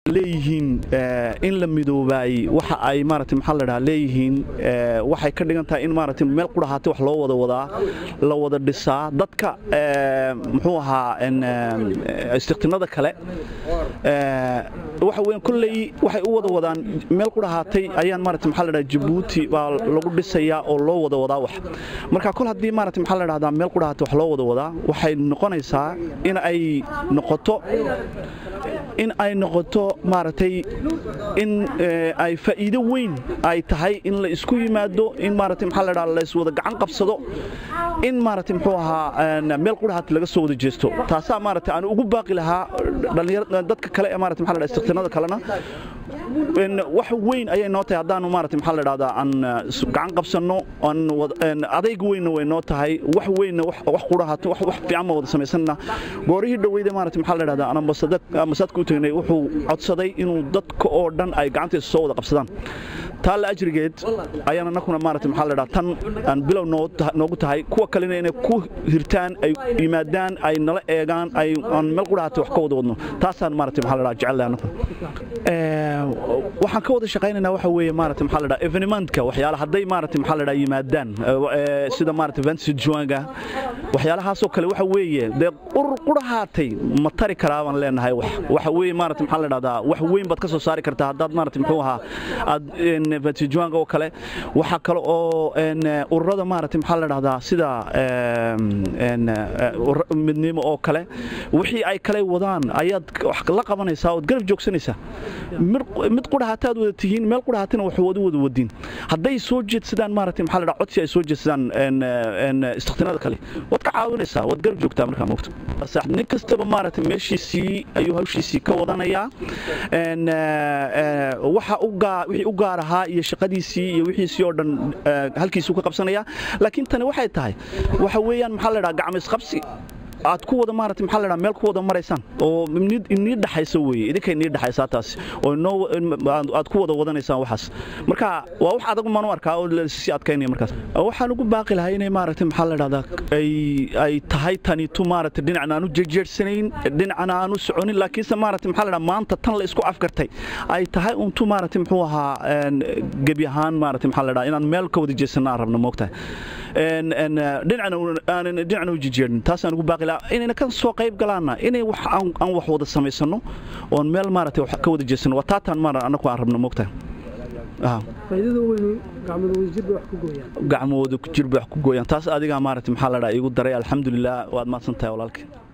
leeyihiin in la midoobaay waxa ay maarata maxaa la dhahaa leeyihiin waxay ka dhigan tahay in maarata meel qudhahaatay wax loo wada wadaa la wada dhisaa dadka muxuu ahaa istiqtinada kale waxa weeyaan kolley waxay u wada wadaan meel qudhahaatay ayaan maarata maxaa la dhahaa jabuuti baa lagu dhisayaa oo loo wada wadaa wax marka kol haddii maarata maxaa la dhahdaa meel qudhahaatay wax loo wada wadaa waxay noqonaysaa in ay noqoto in ay noqoto maaragtay in ay faa'iido weyn ay tahay in la isku yimaado in maaragtay maxaa la dhahaa la iswada gacan qabsado in maaragtay muxuu ahaa meel qudhahaat laga soo wada jeesto taasaa maaragtay aan ugu baaqi lahaa dhalinyarada dadka kale ee maaragtay maxaa la dhahaa istiqtinada kalena wax weyn ayay noo tahay haddaanu maaragtay maxaa la dhahdaa aan gacan qabsanno aan adayg weynna way noo tahay wax weynna wax qudhahaat wax fiican ma wada samaysanna goorihii dhoweyda maaragtay maxaa la dhahdaa aan ambasadka u tagnay wuxuu codsaday inuu dadka oo dhan ay gacantiisa soo wada qabsadaan taa la ajrigeed ayaan annakuna maarata maxaa la dhaha tan aan bilow noogu tahay kuwa kalena inay ku hirtaan ay yimaadaan ay nala eegaan ay aan meel qudhahaatay wax ka wada wadno taasaan maarata maxaa la dhaha jecel annakuna waxaan ka wada shaqaynaynaa waxa weeye maarata maxaa la dhaha evenementka waxyaala hadday maarata maxaa la dhaha yimaadaan sida maarata vansi juanga waxyaalahaasoo kale waxa weeye dee urur qudhahaatay ma tari karaa baan leenahay wax waxa weeye maarata maxaa la dhahdaa wax weyn baad ka soo saari kartaa haddaad maarata muxuu ahaa aad vansijuanga oo kale waxaa kale oo ururada maarata maxaa la dhahdaa sida midnimo oo kale wixii ay kale wadaan ayaad wax la qabanaysaa ood garab joogsanaysaa mid qudhahaataad wada tihiin meel qudhahaatana wax wada wada wadiin hadday soo jeedsadaan maarata maxaa la dhaha codsi ay soo jeedsadaan istiqtinada kale waad ka caawinaysaa waad garab joogtaa markaa moogta nin kastaba maarata meeshiisii ayuu hawshiisii ka wadanayaa waxa wixii u gaar ahaa iyo shaqadiisii iyo wixiisii oo dhan halkiisuu ka qabsanaya laakiin tani waxay tahay waxa weeyaan maxaa la dhaha gacmo isqabsi aad ku wada maarata maxaa la dhaha meel ku wada maraysaan oo inii dhaxaysa weeye idinka inii dhaxaysaa taas oo inoo aad ku wada wadanaysaan waxaas marka waa wax adag maan u arkaa oo lasii adkaynaya markaas waxaan ugu baaqi lahaa inay maarata maxaa la dhahdaa ay ay tahay tanitu maarata dhinacna aan u jejeersanayn dhinacna aan u soconin laakiinse maarata maxaa la dhaha maanta tan la isku afgartay ay tahay untu maarata muxuu ahaa gebi ahaan maarata maxaa la dhaha inaan meel ka wada jeesanna aan rabno moogtahay dhinacna aanan dhinacna u jejeerin taasaan ugu baaqi inayna ka soo qayb galaana inay wax aan wax wada samaysano oon meel maaragtay wax ka wada jeesano waa taataan maara annagu aan rabno moogtahay gacmooda jir bay wax ku gooyaan taas adigaa maaragtay maxaa la dhaha iigu daray alxamdulilah waad mahadsan tahay walaalkeen